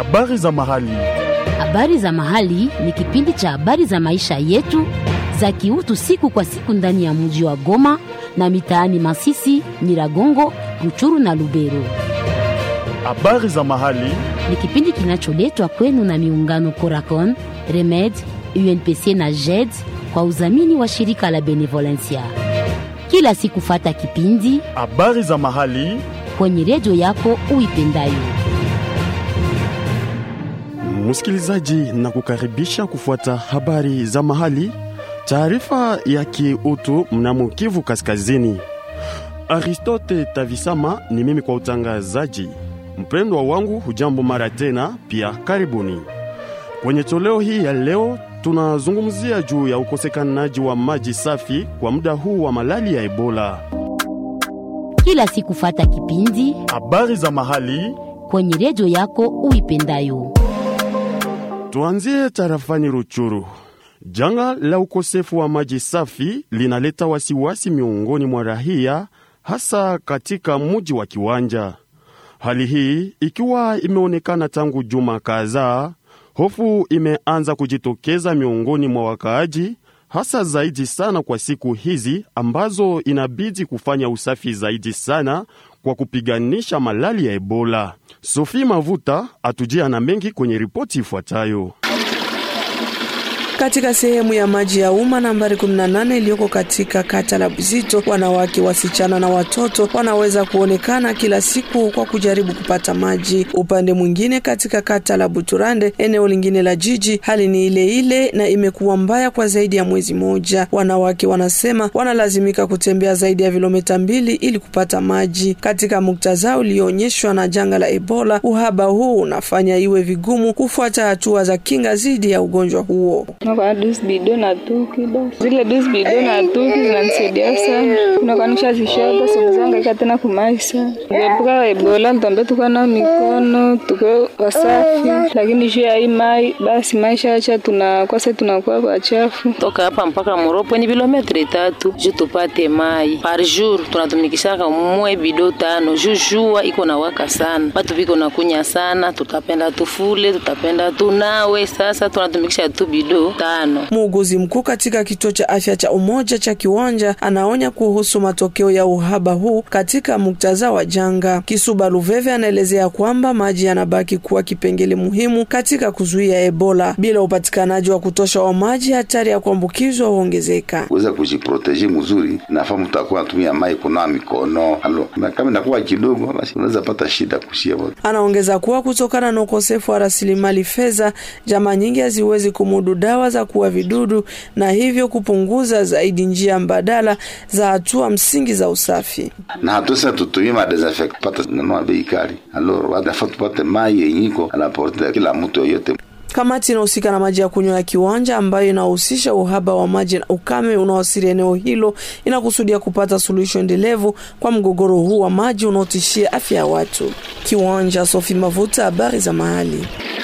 Habari za mahali. Habari za mahali ni kipindi cha habari za maisha yetu za kiutu siku kwa siku ndani ya mji wa Goma na mitaani Masisi, Nyiragongo, Ruchuru na Lubero. Habari za mahali. Ni kipindi kinacholetwa kwenu na miungano Coracon, Remed, UNPC na JED kwa udhamini wa shirika la Benevolencia. Kila siku fata kipindi Habari za mahali. kwenye redio yako uipendayo. Msikilizaji, na kukaribisha kufuata habari za mahali, taarifa ya kiutu mnamo Kivu Kaskazini. Aristote Tavisama ni mimi kwa utangazaji. Mpendwa wangu, hujambo mara tena, pia karibuni kwenye toleo hii ya leo. Tunazungumzia juu ya ukosekanaji wa maji safi kwa muda huu wa malali ya Ebola. Kila siku fata kipindi Habari za mahali. kwenye redio yako uipendayo. Tuanzie tarafani Ruchuru. Janga la ukosefu wa maji safi linaleta wasiwasi miongoni mwa raia, hasa katika mji wa Kiwanja. Hali hii ikiwa imeonekana tangu juma kadhaa, hofu imeanza kujitokeza miongoni mwa wakaaji, hasa zaidi sana kwa siku hizi ambazo inabidi kufanya usafi zaidi sana kwa kupiganisha malali ya Ebola. Sophie Mavuta atujia na mengi kwenye ripoti ifuatayo. Katika sehemu ya maji ya umma nambari 18 iliyoko katika kata la Buzito, wanawake, wasichana na watoto wanaweza kuonekana kila siku kwa kujaribu kupata maji. Upande mwingine, katika kata la Buturande, eneo lingine la jiji, hali ni ile ile na imekuwa mbaya kwa zaidi ya mwezi mmoja. Wanawake wanasema wanalazimika kutembea zaidi ya kilomita mbili ili kupata maji. Katika muktadha ulioonyeshwa na janga la Ebola, uhaba huu unafanya iwe vigumu kufuata hatua za kinga dhidi ya ugonjwa huo. Nakuwa dusi bido na tuki basi. Zile dusi bido na tuki zinanisaidia sana. Unakuwa nishazishota siwezangaika tena kumaisha. Kuepuka Ebola tutambe tuko na mikono, tuko wasafi. Lakini juu ya hii mai basi maisha acha tunakosa tunakuwa wachafu. toka hapa mpaka Moropo ni kilometri tatu juu tupate mai par jour. Tunatumikishaka mwe bido tano juu jua iko na waka sana, watu viko na kunya sana, tutapenda tufule, tutapenda tunawe. Sasa tunatumikisha tu bido tano. Muuguzi mkuu katika kituo cha afya cha Umoja cha Kiwanja anaonya kuhusu matokeo ya uhaba huu katika muktadha wa janga. Kisuba Luveve anaelezea kwamba maji yanabaki kuwa kipengele muhimu katika kuzuia Ebola. Bila upatikanaji wa kutosha wa maji, hatari ya kuambukizwa huongezeka. kuweza kujiproteje mzuri, nafaa mtu akuwa anatumia mai kunawa mikono alo, na kama inakuwa kidogo, basi unaweza pata shida kushia wote. Anaongeza kuwa kutokana na ukosefu wa rasilimali fedha, jamaa nyingi haziwezi kumudu dawa za kuua vidudu na hivyo kupunguza zaidi njia mbadala za hatua msingi za usafi. na hatuweza tutumie madesinfect pata nanua bei kali, alo wanafaa tupate mai yenyiko anaporte kila mtu yoyote. Kamati inahusika na maji ya kunywa ya Kiwanja, ambayo inahusisha uhaba wa maji na ukame unaoasiri eneo hilo, inakusudia kupata suluhisho endelevu kwa mgogoro huu wa maji unaotishia afya ya watu. Kiwanja, Sofi Mavuta, habari za mahali.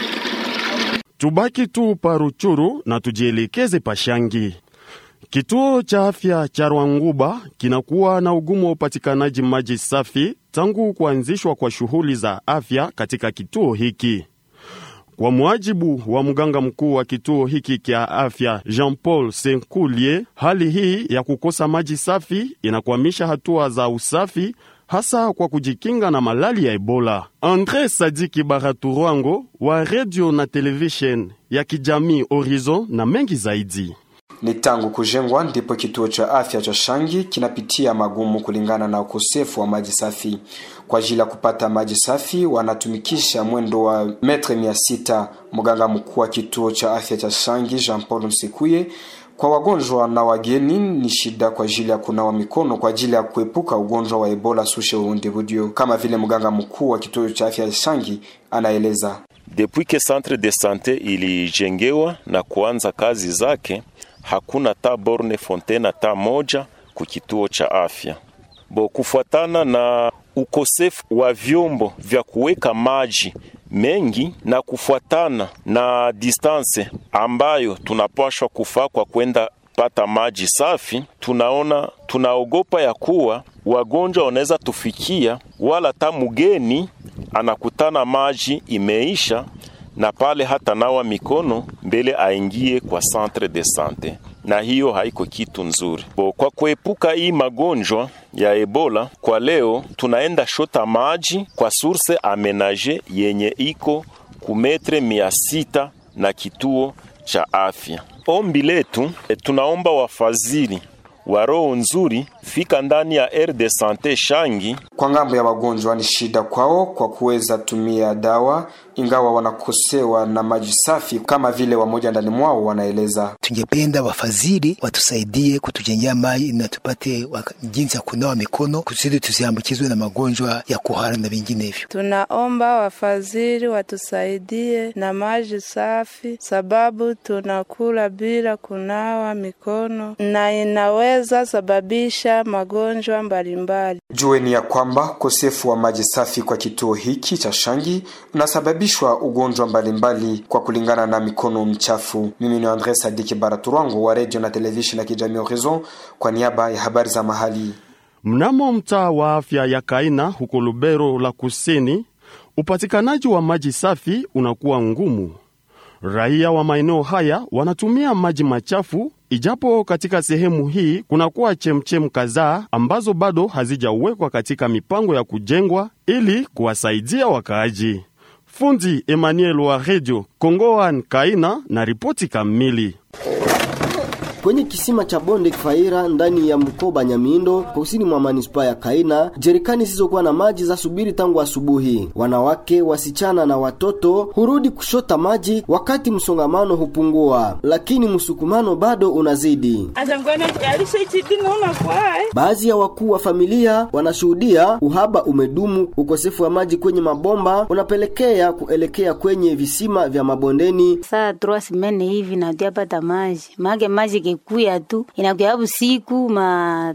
Tubaki tu pa Ruchuru na tujielekeze Pashangi. Kituo cha afya cha Rwanguba kinakuwa na ugumu wa upatikanaji maji safi tangu kuanzishwa kwa shughuli za afya katika kituo hiki. Kwa muajibu wa mganga mkuu wa kituo hiki cha afya Jean-Paul Senkulie, hali hii ya kukosa maji safi inakwamisha hatua za usafi hasa kwa kujikinga na malali ya Ebola. Andre Sadiki Baraturwango wa radio na television ya kijamii Horizon na mengi zaidi. Ni tangu kujengwa ndipo kituo cha afya cha Shangi kinapitia magumu kulingana na ukosefu wa maji safi. Kwa ajili ya kupata maji safi wanatumikisha mwendo wa metre mia sita. Mganga mkuu wa kituo cha afya cha Shangi Jean Paul Msekuye kwa wagonjwa na wageni ni shida kwa ajili ya kunawa mikono kwa ajili ya kuepuka ugonjwa wa Ebola sushe uundibudio, kama vile mganga mkuu wa kituo cha afya Shangi anaeleza. Depuis que centre de sante ilijengewa na kuanza kazi zake, hakuna ta borne fontaine ta moja ku kituo cha afya bo, kufuatana na ukosefu wa vyombo vya kuweka maji mengi na kufuatana na distance ambayo tunapashwa kufaa kwa kwenda pata maji safi, tunaona tunaogopa ya kuwa wagonjwa wanaweza tufikia, wala ta mgeni anakutana maji imeisha na pale hata nawa mikono mbele aingie kwa centre de sante, na hiyo haiko kitu nzuri bo. Kwa kuepuka hii magonjwa ya Ebola, kwa leo tunaenda shota maji kwa source amenage yenye iko kumetre mia sita na kituo cha afya. Ombi letu tunaomba wafadhili wa roho nzuri fika ndani ya aire de sante Shangi. Kwa ngambo ya wagonjwa ni shida kwao kwa kuweza tumia dawa, ingawa wanakosewa na maji safi, kama vile wamoja ndani mwao wanaeleza. Tungependa wafadhili watusaidie kutujengea maji na tupate jinsi ya kunawa mikono kusudi tusiambukizwe na magonjwa ya kuhara na vinginevyo. Tunaomba wafadhili watusaidie na maji safi, sababu tunakula bila kunawa mikono na inaweza sababisha magonjwa mbalimbali. Jueni ya kwamba ukosefu wa maji safi kwa kituo hiki cha Shangi unasababishwa ugonjwa mbalimbali kwa kulingana na mikono mchafu. Mimi ni Andre Sadiki Baraturango wa redio na televisheni ya kijamii Horizon kwa niaba ya habari za mahali. Mnamo mtaa wa afya ya Kaina huko Lubero la Kusini, upatikanaji wa maji safi unakuwa ngumu. Raia wa maeneo haya wanatumia maji machafu, ijapo katika sehemu hii kunakuwa chemchem kadhaa ambazo bado hazijawekwa katika mipango ya kujengwa ili kuwasaidia wakaaji. Fundi Emmanuel wa redio Kongoan Kaina na ripoti kamili. Kwenye kisima cha bonde Kifaira ndani ya mkoba Nyamindo kusini mwa manispaa ya Kaina, jerikani zisizokuwa na maji za subiri tangu asubuhi. Wanawake, wasichana na watoto hurudi kushota maji wakati msongamano hupungua, lakini msukumano bado unazidi. Baadhi ya wakuu wa familia wanashuhudia uhaba umedumu. Ukosefu wa maji kwenye mabomba unapelekea kuelekea kwenye visima vya mabondeni. Saa trois semaine hivi natuyapata maji mage maji kekuya tu inakuya busiku ma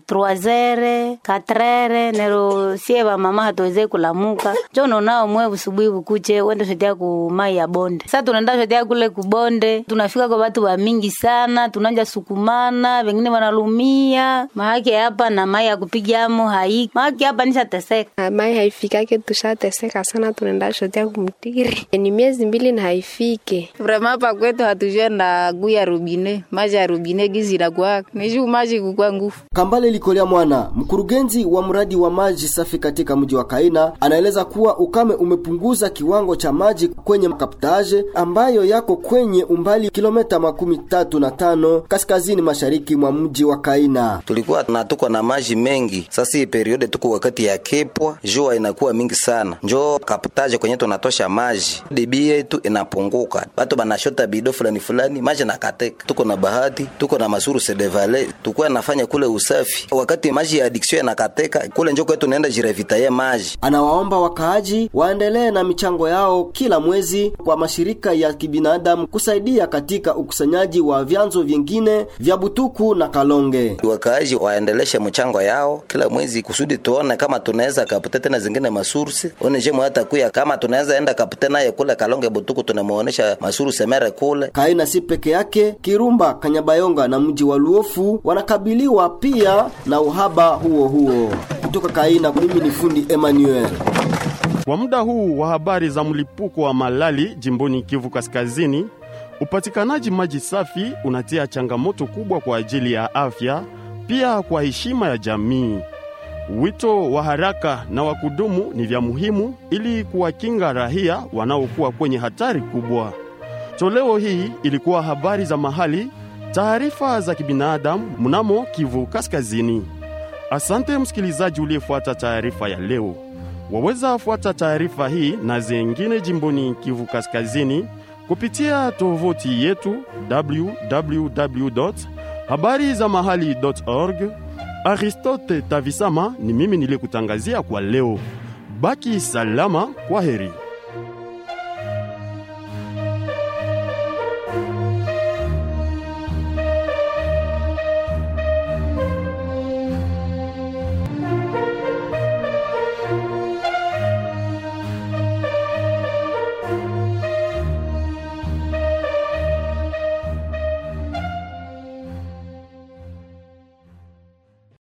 3 4 nero sie ba mama hatuweze kulamuka jo nonao mwe busubuhi bukuche wende shotea ku mai ya bonde sasa tunaenda shotea kule kubonde tunafika kwa watu wa mingi sana tunanja sukumana wengine wanalumia maake hapa na mai ya kupigamo haiki maake hapa nishateseka mai haifikake tushateseka sana tunaenda shotea kumtiri ni miezi mbili na haifike vrema hapa kwetu hatujua na guya rubine maji ya rubine gizi inakuwa nishu maji kukua nguvu Kambale Likolea Mwana, mkurugenzi wa mradi wa maji safi katika mji wa Kaina, anaeleza kuwa ukame umepunguza kiwango cha maji kwenye kaptaje ambayo yako kwenye umbali kilomita makumi tatu na tano kaskazini mashariki mwa mji wa Kaina. tulikuwa na tuko na maji mengi sasa hii periode tuko wakati ya kepwa jua inakuwa mingi sana njo kaptaje kwenye tunatosha maji debi yetu inapunguka batu banashota bido fulani fulani maji nakateka tuko na bahati tuko na masuru sedevale tukuwa nafanya kule usafi wakati maji ya addiction yanakateka kule njo kwetu naenda jirevitaye maji Anawaomba wakaaji waendelee na michango yao kila mwezi kwa mashirika ya kibinadamu kusaidia katika ukusanyaji wa vyanzo vingine vya Butuku na Kalonge. wakaaji waendeleshe mchango yao kila mwezi kusudi tuone kama tunaweza kapute tena zingine masursi one jemo hata kuya kama tunaweza enda kapute naye kule kalonge butuku tunamuonesha masursi mere kule Kaina si peke yake, Kirumba, Kanyabayonga na mji wa Luofu wanakabiliwa pia na uhaba huo huo. Kutoka Kaina, mimi ni fundi Emmanuel. Kwa muda huu wa habari za mlipuko wa malali jimboni Kivu Kaskazini, upatikanaji maji safi unatia changamoto kubwa kwa ajili ya afya, pia kwa heshima ya jamii. Wito wa haraka na wa kudumu ni vya muhimu ili kuwakinga raia wanaokuwa kwenye hatari kubwa. Toleo hii ilikuwa habari za mahali, taarifa za kibinadamu mnamo Kivu Kaskazini. Asante msikilizaji uliyefuata taarifa ya leo. Waweza fuata taarifa hii na zengine jimboni Kivu Kaskazini kupitia tovuti yetu www habari za mahali org. Aristote Tavisama ni mimi niliyekutangazia kwa leo. Baki salama, kwa heri.